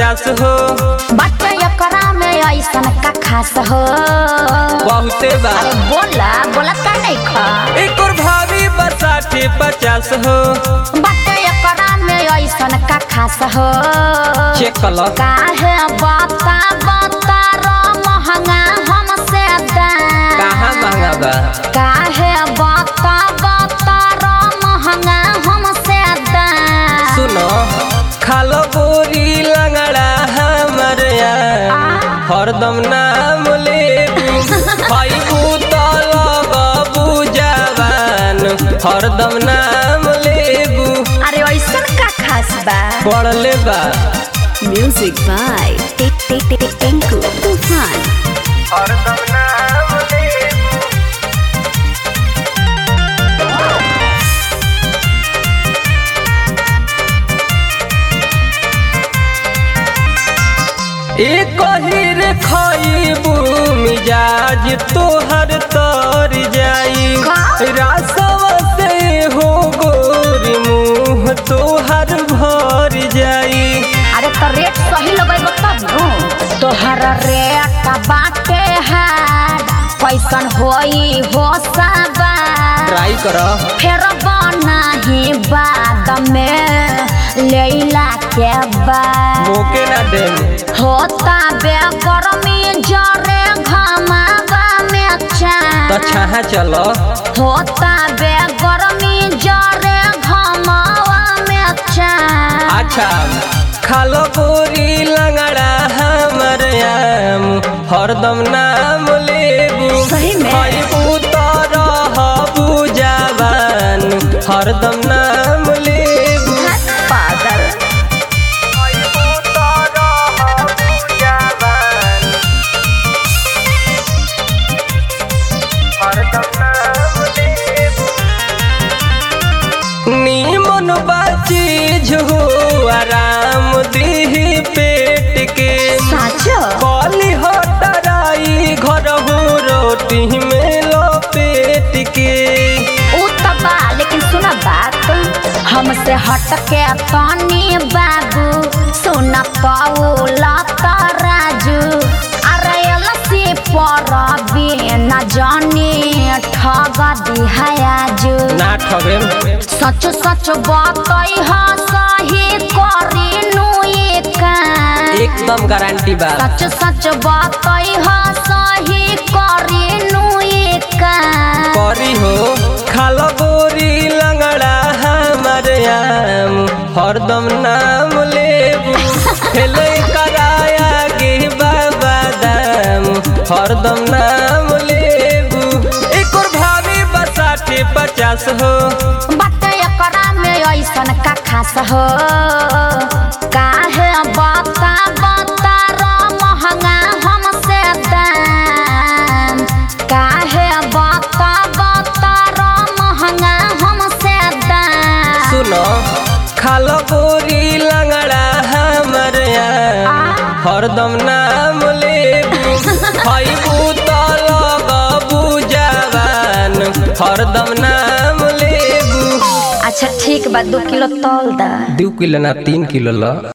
पचास हो बट एकरा में ऐसन का खास हो बहुते बा अरे बोला बोला का नहीं खा एक और भाभी बसाठे पचास हो बट एकरा में ऐसन का खास हो चेक कर लो काहे बता बता रो महंगा हमसे दाम कहाँ महंगा बा काहे बता बता रो महंगा हमसे दाम सुनो खालो बोरी लंगड़ा हमर यार हरदम नाम लेबू खाइबू तो लगबू जवान हरदम नाम लेबू अरे ऐसन का खास बा पढ़ले बा Music by Tik Tik Tik Tinku Tufan. हरदम नाम लेबू एक हिर खाइबू मिजाज तोहर तर जाई का? रासव से हो गोरी मुँह तोहर भर जाई अरे तो रेट सही लगेबो तब नु तोहर रेट बाटे है कैसन होई हो सबा ट्राई कर फेर बनाही बाद में लैला के बाद मोके ना दे होता बे गर्मी जरे घमावा में तो चान छाहा चलो होता बे गर्मी जरे घमावा में चान अच्छा खालो बोरी लंगड़ा हमर आम हरदम नाम लेबू सही में? खाइबू तो रहबू जवान हरदम नाम लेबू पागल खाइबू तो रहबू जवान हरदम नाम लेबू नीमन बाचीज हो आराम दीही पेट के साचो कली हटराई घर हो रोटी में लपेट के ऊ त बा लेकिन सुना बात हमसे हट के तनी बाबू सुना पौला राजू अरे लसी पर बिना जानी ठग दिहाजू ना ठगे सच सच बतई हा सही करी नु काम एकदम गारंटी बा सच सच बतई हा सही करी नु काम करी हो खालो बोरी लंगड़ा हमर आम हरदम नाम लेबू खेले कराया गे बाबा दाम हरदम नाम लेबू एक और भाभी बसाठे पचास हो बट एकरा में ऐसन का खास हो काहे बता बता रो महंगा हमसे दाम काहे बता बता रो महंगा हमसे दाम सुनो खालो बोरी लंगड़ा हमर आम हरदम नाम लेबू खाइबू तो लगबू जवान हरदम नाम लेबू अच्छा ठीक बा दो किलो तौल दा दू किलो ना तीन किलो ला